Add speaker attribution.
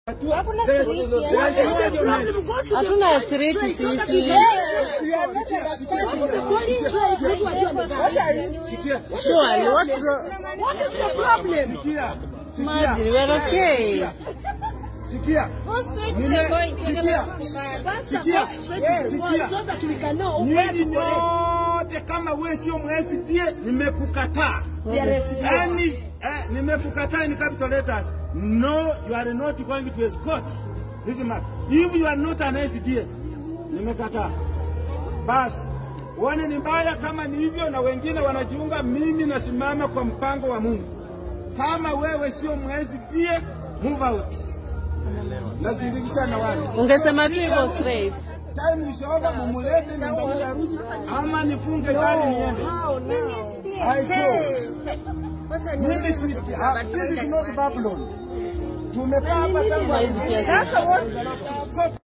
Speaker 1: Hatuna street sisi. Surely, what's wrong? Imagine, we're okay.
Speaker 2: Sikia. Nyinyi nyote kama wewe sio mwesidie, nimekukataa. Yaani eh, nimekukataa in capital letters. No, you are not going to escort this man. If you are not an SDA, nimekataa. Basi uone ni mbaya kama ni hivyo, na wengine wanajiunga. Mimi nasimama kwa mpango wa Mungu. Kama wewe sio mwesidie, move out. Nazindikisha na wale
Speaker 1: Ungesema tu hivyo straight.
Speaker 2: time is over, mumulete nyumbani ya harusi ama nifunge gari niende. I go. Mimi si, ah, this is not Babylon. Tumekaa hapa tangu
Speaker 1: Hizi pia
Speaker 2: So